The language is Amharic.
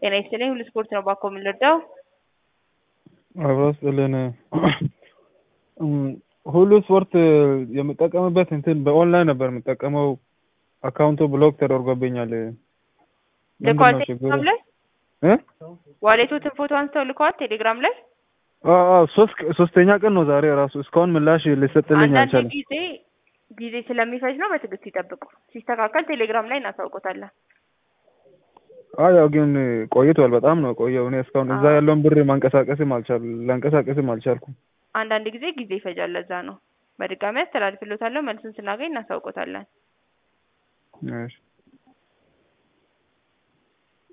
ጤና ይስጥልኝ ሁሉ ስፖርት ነው ባኮ የምንረዳው አብሮ ስጥልን ሁሉ ስፖርት የምጠቀምበት እንትን በኦንላይን ነበር የምጠቀመው አካውንቱ ብሎክ ተደርጎብኛል። ልከዋል ምንድነው ችግሩ? ቴሌግራም ላይ እ? ዋሌቶትን ፎቶ አንስተው ልከዋል ቴሌግራም ላይ አዎ አዎ፣ ሶስት ሶስተኛ ቀን ነው ዛሬ ራሱ እስካሁን ምላሽ ሊሰጥልኝ አንዳንድ አልቻለም። ጊዜ ጊዜ ስለሚፈጅ ነው በትዕግስት ይጠብቁ ሲስተካከል ቴሌግራም ላይ እናሳውቆታለን አዎ ያው ግን ቆይቷል፣ በጣም ነው ቆየው። እኔ እስካሁን እዛ አዎ። ያለውን ብር ማንቀሳቀስም አልቻል ላንቀሳቀስም አልቻልኩም። አንዳንድ ጊዜ ጊዜ ይፈጃል ለዛ ነው በድጋሚ አስተላልፍሎታለሁ መልሱን ስናገኝ እናሳውቆታለን እሺ